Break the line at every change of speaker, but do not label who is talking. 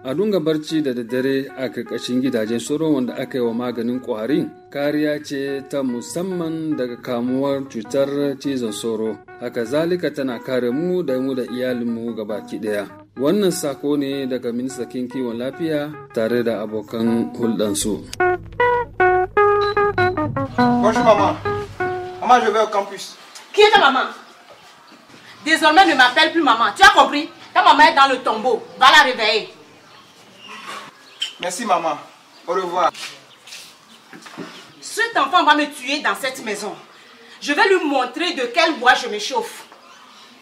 a dunga barci da daddare a karkashin gidajen sauro wanda aka yi wa maganin kwarin kariya ce ta musamman daga kamuwar cutar cizon sauro haka zalika tana kare mu da mu da iyalinmu gabaki daya wannan sako ne daga ministan kiwon lafiya tare da abokan hulɗansu.
Bonjour maman. Maman, je vais au campus.
Qui est ta maman Désormais, ne m'appelle plus maman. Tu as compris Ta maman est dans le tombeau. Va la réveiller.
Merci maman. Au revoir.
Cet enfant va me tuer dans cette maison. Je vais lui montrer de quel bois je me chauffe.